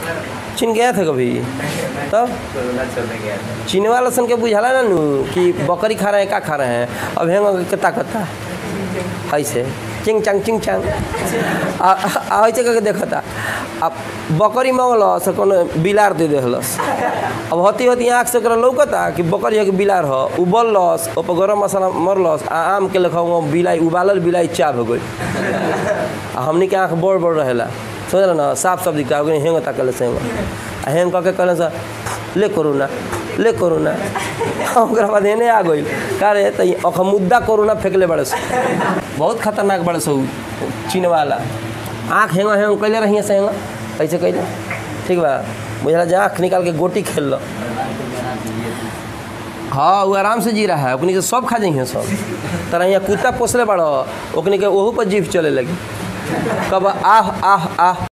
चीन गया था कभी तब कोरोना चलने गया था चीन वाला सन के बुझाला ना नू कि बकरी खा रहे हैं का खा रहे हैं अब हेंग के ताकता ऐसे चिंग चांग चिंग चांग आ आ- ऐसे करके देखता अब बकरी मंगलस कोनो बिलार दे देहलस अब होती होती आँख से ओकरा लौकता कि बकरी है कि बिलार ह उबलस ओपर गरम मसाला मरलस आ आम के लेखा वहाँ बिलाई उबालल बिलाई चाप हो गई आ हमनी के आँख बड़ बड़ रहेला समझल ना साफ साफ दिखता ओकरे हेंग ताकल से हेंग आ हेंग कह के कहले से ले कोरोना ले कोरोना ओकरा बाद एने आ गई का रे त अख मुद्दा कोरोना फेंकले बड़े से बहुत खतरनाक बड़े से उ चीन वाला आँख हेंग हेंग कैले रहिए से हेंग ऐसे कैले ठीक बा बुझला जे आँख निकाल के गोटी खेल लो हाँ वो आराम से जी रहा है ओकनी के सब खा जाइए सब तरह यहाँ कुत्ता पोसले बड़ो ओकनी के ओहू पर जीभ चले लगी कब आह आह आह